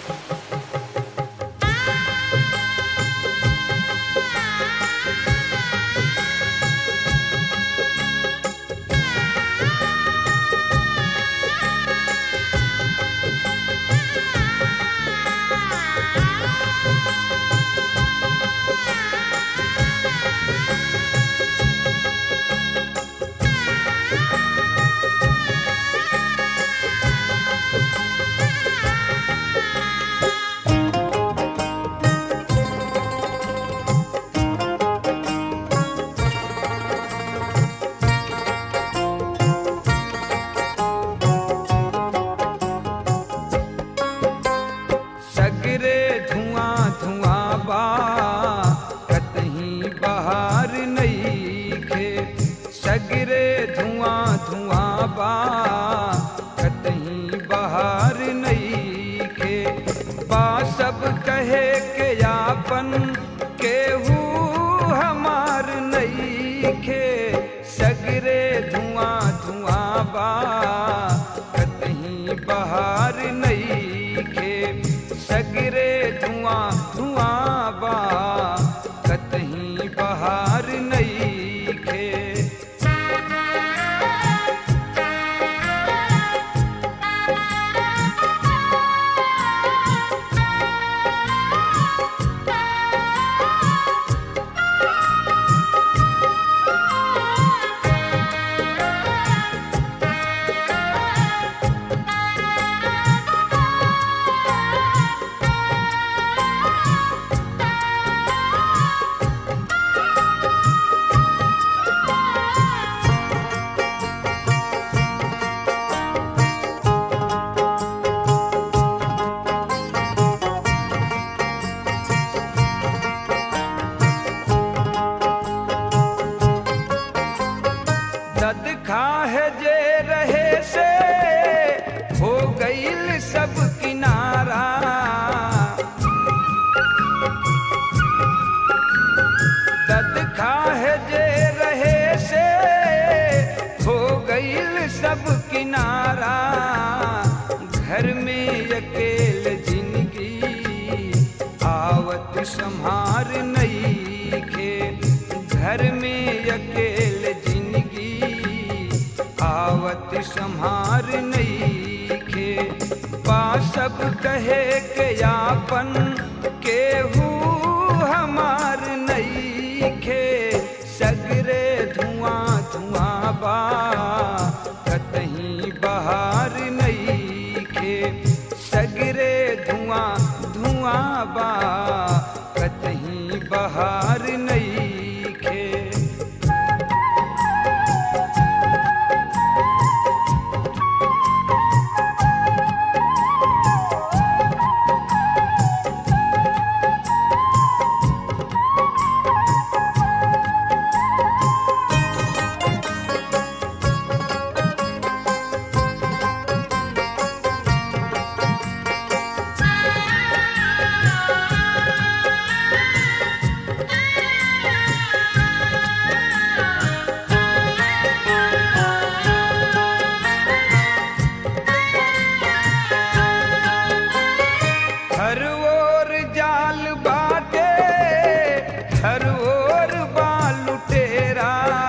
सगरे धुआं धुआं बा कतहीं बहार नईखे सगरे धुआं धुआं बा कतहीं बहार नईखे बा सब कहे के यापन केहू हमार नईखे सगरे धुआं धुआं बा कतहीं बहार नईखे सगरे धुआं धुआं बा कतहीं बहार नईखे दद खाहे जे रहे से हो गईल सब किनारा दद खाहे जे रहे से हो गईल सब किनारा घर में अकेल जिंदगी आवत संहार नईखे घर में अकेल जिंदगी आवत संहार नईखे पा सब कहे के यापन केहू हमार नईखे सगरे धुआं धुआं बा कतहीं बहार नईखे सगरे धुआं धुआं बा कतहीं बहार नईखे हर ओर जाल बाटे हर ओर बाल लुटेरा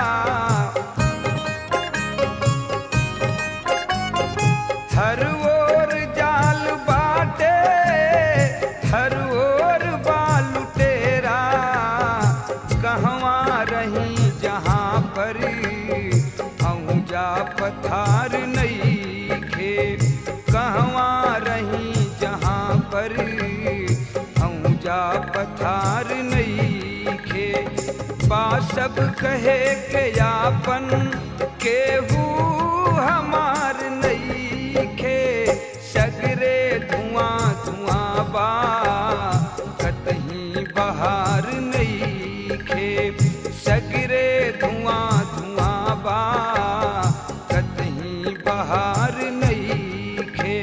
हर ओर जाल बाटे हर ओर बाल लुटेरा कहवा रही जहाँ पर जा पथार नईखे कहवा रही जहाँ पर जा पथार नईखे बा सब कहे के यापन केहू हमार नईखे सगरे धुआं धुआं बा कतहीं बहार नईखे सगरे धुआं धुआं बा कतहीं बहार नईखे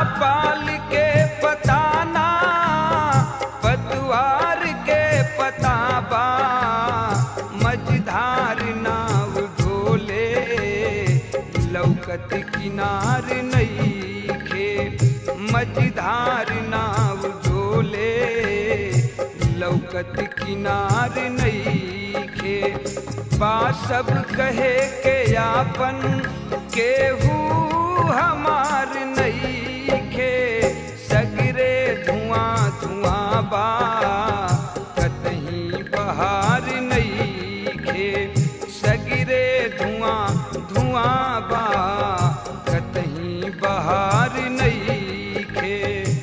पाल के पताना पतवार के पताबा मझधार नाव ढोले लौकत किनार नईखे मझधार नाव ढोले लौकत किनार नईखे बा सब कहे के यापन केहू हमार नईखे सगरे धुआं धुआं बा कतहीं बहार नईखे सगरे धुआं धुआं बा कतहीं बहार नईखे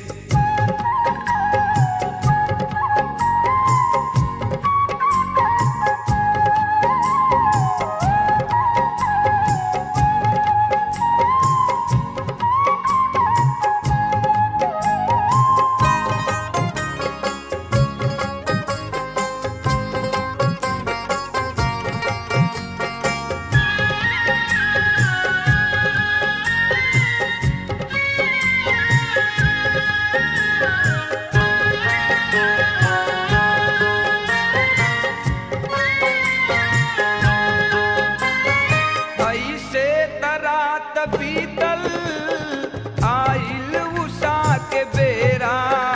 ऐसे तरात बीतल आइल उषा के बेरा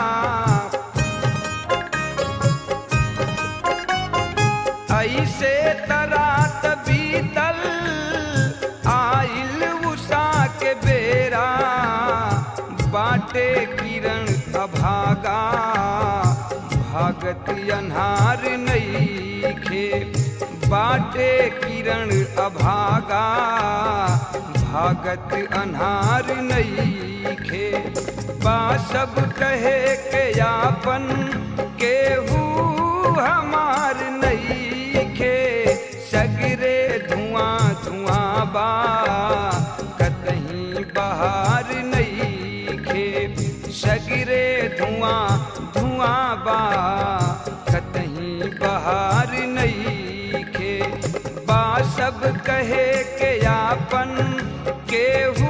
ऐसे तरात बीतल आइल उषा के बेरा बाटे किरण अभागा भागत अन्हार नईखे बाटे किरण अभागा भागत अन्हार नईखे बा सब कहे के यापन केहू हमार नईखे सगरे धुआं धुआं बा कतहीं बहार नईखे सगरे धुआं धुआं बा कतहीं बहार नईखे बा सब कहे के यापन केहू